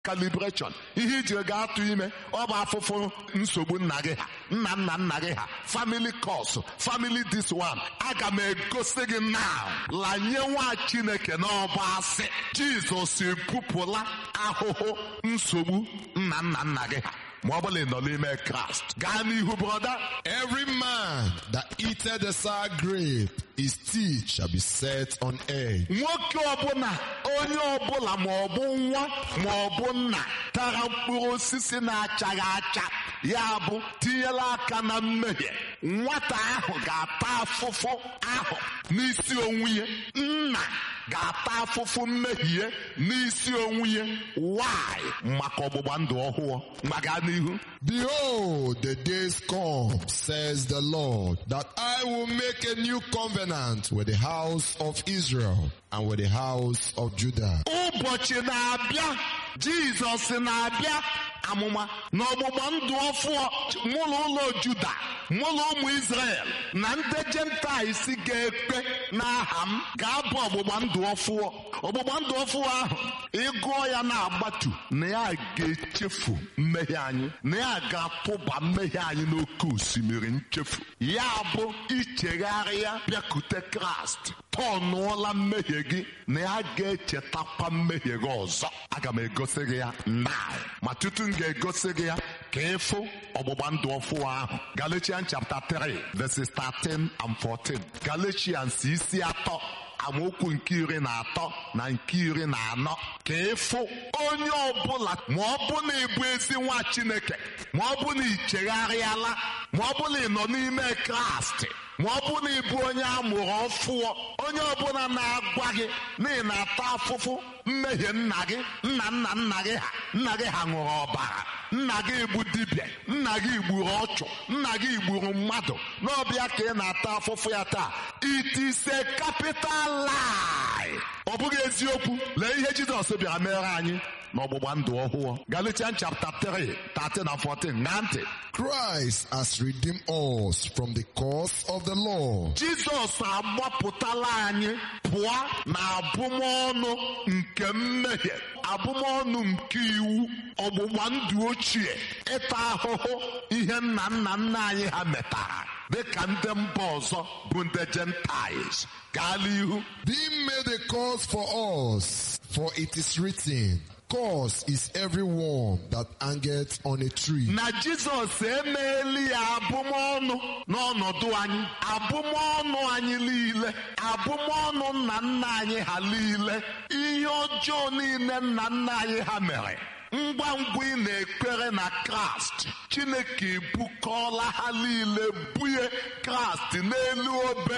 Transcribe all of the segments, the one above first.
calibration ihe iji ga-atụ ime ọ bụ afụfụ nsogbu nna gị ha nna nna nna gị ha family cause family this one aga m egosi gị now lanye nwa chineke n'ọba asị jizọs ebupụla ahụhụ nsogbu nna nna nna gị ha ma ọ bụla ị nọ n'ime kraịst gaa n'ihu broda Every man that eateth the sour grape, his teeth shall be set on edge. nwoke ọbụla onye ọbụla ma ọ bụ nwa ma ọ bụ nna tara mkpụrụ osisi na-achaghị acha ya bụ tinyela aka na mmehie nwata ahụ ga-ata afụfụ ahụ n'isi onwe ya nna ga-ata afụfụ mmehie n'isi onwe ya why maka ọgbụgba ndụ ọhụụ maka n'ihu Behold, the days come, says the Lord, that I will make a new covenant with the house of Israel and with the house of Judah. ụbọchị na-abịa jizọs na-abịa amụma na ọgbụgba ndụ ọfụọ mụlụ ụlọ juda mụlụ ụmụ israel na ndị jentaịs ga-ekpe n'aha m ga-abụ ọgbụgba ndụ ọfụọ ọgbụgba ndụ ọfụọ ahụ ịgụọ ya na-agbatu na ya ga-echefu mmehie anyị na ya ga-atụba mmehie anyị n'oké osimiri nchefu ya bụ ichegharị ya bịakute kraịst tọnụọla mmehie gị na ya ga-echetakwa mmehie gị ọzọ aga m egosi gị ya na ma tutu m ga-egosi gị ya ka ịfụ ọgbụgba ndụ ọfụ ahụ Galatians chapter 3 verses 13 and 14 Galatians isi atọ amaokwu nke iri na atọ na nke iri na anọ ka ịfụ onye ọbụla ma ọ bụ na ịbụ ezi nwa chineke ma ọ bụ na ị chegharịala ma ọ bụ na ị nọ n'ime kraịst ma ọ bụ na ịbụ onye a mụrụ ọfụọ onye ọbụla na-agwa gị na ị na-ata afụfụ mmehie nna gị nna nna nna gị ha nna gị ha ṅụrụ ọbara nna gị bụ dibịa nna gị gburu ọchụ nna gị gburu mmadụ n'ọbịa ka ị na-ata afụfụ ya taa it is a capital lie ọ bụghị eziokwu lee ihe jizọs bịara mere anyị n'ọgbụgba ndụ ọhụụ Galatians chapter 3 13 and 14 na ntị Christ has redeemed us from the curse of the law, jizọs agbapụtala anyị pụọ na abụmọnụ nke mmehie abụmọnụ nke iwu ọgbụgba ndụ ochie ịta ahụhụ ihe nna nna nna anyị ha metara dịka ndị mba ọzọ bụ ndị gentiles gaa n'ihu being made a curse for us, for it is written, Curse is everyone that hangeth on a tree. na jizọs emeela ya abụmọnụ n'ọnọdụ anyị abụmọnụ anyị niile abụmọnụ nna nna anyị ha niile ihe ọjọọ niile nna nna anyị ha mere ngwa ngwa ị na-ekpere na kraịst chineke ebukọọla ha niile bunye kraịst n'elu obe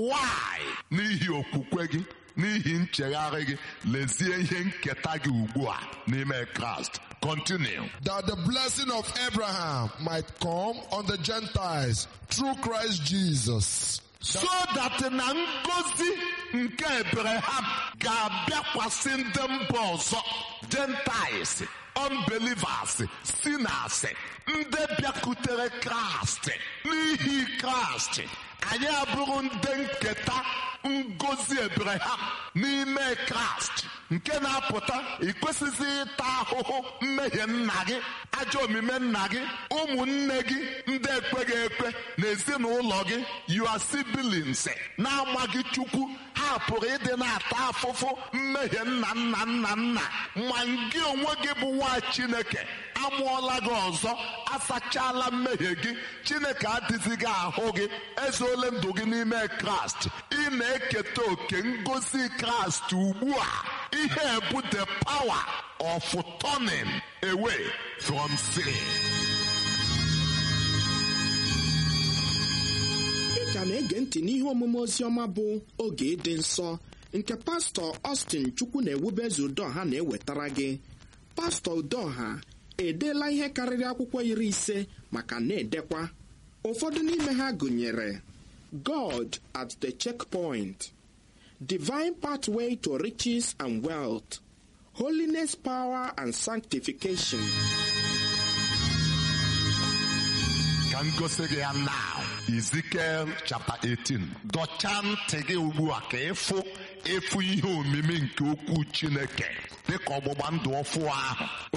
why n'ihi okwukwe gị n'ihi nchegharị gị lezie ihe nketa gị ugbu a n'ime kraịst continue That the blessing of Abraham might come on the Gentiles through Christ Jesus. so that na ngozi nke Abraham ga-abịakwasị ndị mba ọzọ gentiles unbelievers sinners ndị bịakutere kraịst n'ihi kraịst anyị abụrụ ndị nketa ngozi Abraham n'ime kraịst nke na-apụta ikwesịghị ịta ahụhụ mmehie nna gị ajọ omume nna gị ụmụnne gị ndị ekweghị ekwe na ezinụlọ gị your siblings na-amaghị chukwu ha pụrụ ịdị na-ata afụfụ mmehie nna nna nna nna ma gị onwe gị bụ nwa chineke amụọla gị ọzọ asachala mmehie gị chineke adịzighị ahụ gị ezuole ndụ gị n'ime kraịst ị na-eketa oke ngozi kraịst ugbu a ihe bụ the power of turning away from sin ị ka na-ege ntị n'ihe omume oziọma bụ oge ịdị nsọ nke pastọ Austin Chukwu na-ewubezu Udoha na-ewetara gị pastọ Udoha edeela ihe karịrị akwụkwọ iri ise maka na-edekwa ụfọdụ n'ime ha gụnyere God at the checkpoint divine pathway to riches and wealth holiness power and sanctification ka ka m gosi gị ya now Ezekiel chapter 18 dọchaa ntị gị ugbu a ka ịfụ ịfụ ihe omimi nke okwu Chineke dịka ọgbụgba ndụ ọfụ ahụ